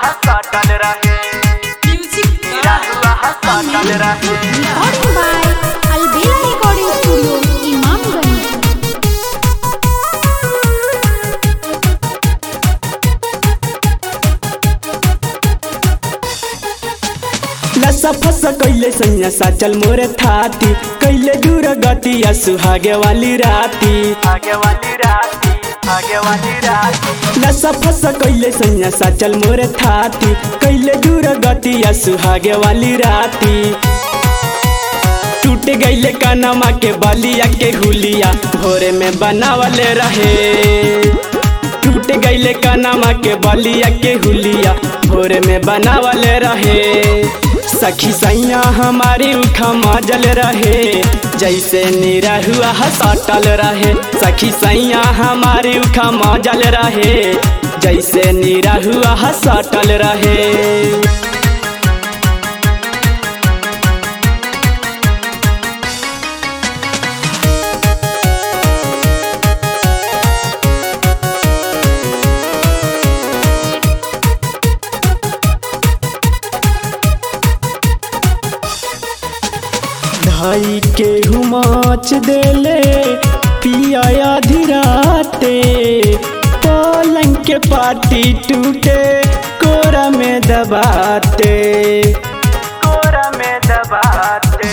सटल रहे म्यूजिक निराहुआ सटल रहे Recording by Albela Recording Studio, Imamganj. लसा फस कैले सैया साचल मोरे थाती कैले दूर गतिया सुहागे वाली राती आगे वाली राती आगे वाली राती लसा फस कैले सैया साचल मोरे थाती कैले दूर गतिया सुहागे वाली राती टूट गईले कनमा के बलिया के हुलिया भोरे में बनावले रहे टूट गईले कनमा के बलिया के हुलिया भोरे में बनावले रहे सखी सैया हमारी उखा मजल रहे जैसे निरहुआ सटल रहे सखी सैया हमारी उखा मजल रहे जैसे निरहुआ सटल रहे धाई के हुमाच देले पिया धीराते पलंग के पाटी टूटे कोरा में दबाते कोरा में दबाते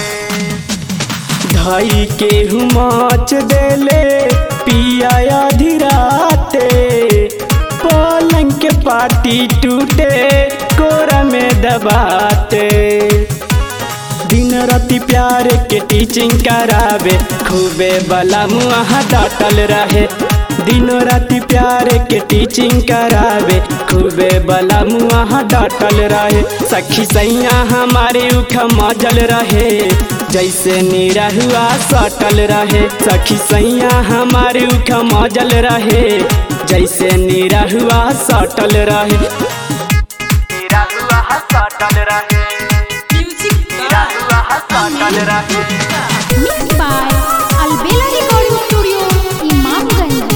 धाई के हुमाच देले पिया धीराते पलंग के पाटी टूटे कोरा में दबाते दिन राति प्यार के टीचिंग करावे खूबे बला मुआ डाटल रहे दिन राति प्यार के टीचिंग करावे खूबे बला मुआ डाटल रहे सखी सैया हमारे उख मजल रहे जैसे निरहुआ सटल रहे सखी सैया हमारे उख मजल रहे जैसे निरहुआ सटल रहे निराहुआ सटल रहे म्यूजिक निराहुआ सटल रहे Mixed by Albela Recording Studio, Imamganj.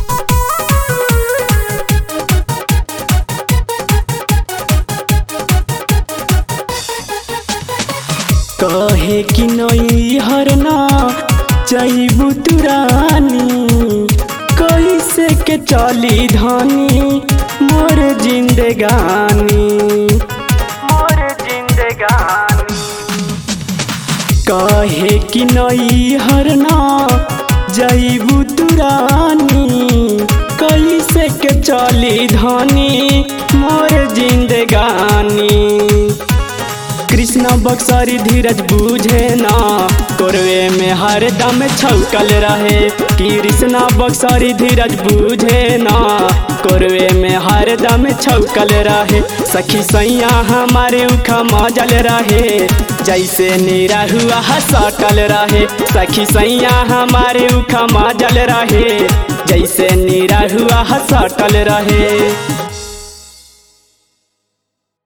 कहे कि नई हरना चाहबू तुरानी कैसे के चली धानी मोर जिंदगानी मोर जिंदगानी कहे कि नई हरना जईबू तुरानी कैसे के चली धानी मोर जिंदगानी कृष्ण बक्सरी धीरज बूझे ना कोरवे में हरदम छौकल रहे कृष्ण बक्सरी धीरज बूझे ना कोरवे में हरदम छौकल रहे सखी सैया हमारे उखा मजल रहे जैसे निरहुआ सटल रहे सखी सैया हमारे उखा मजल रहे जैसे निरहुआ सटल रहे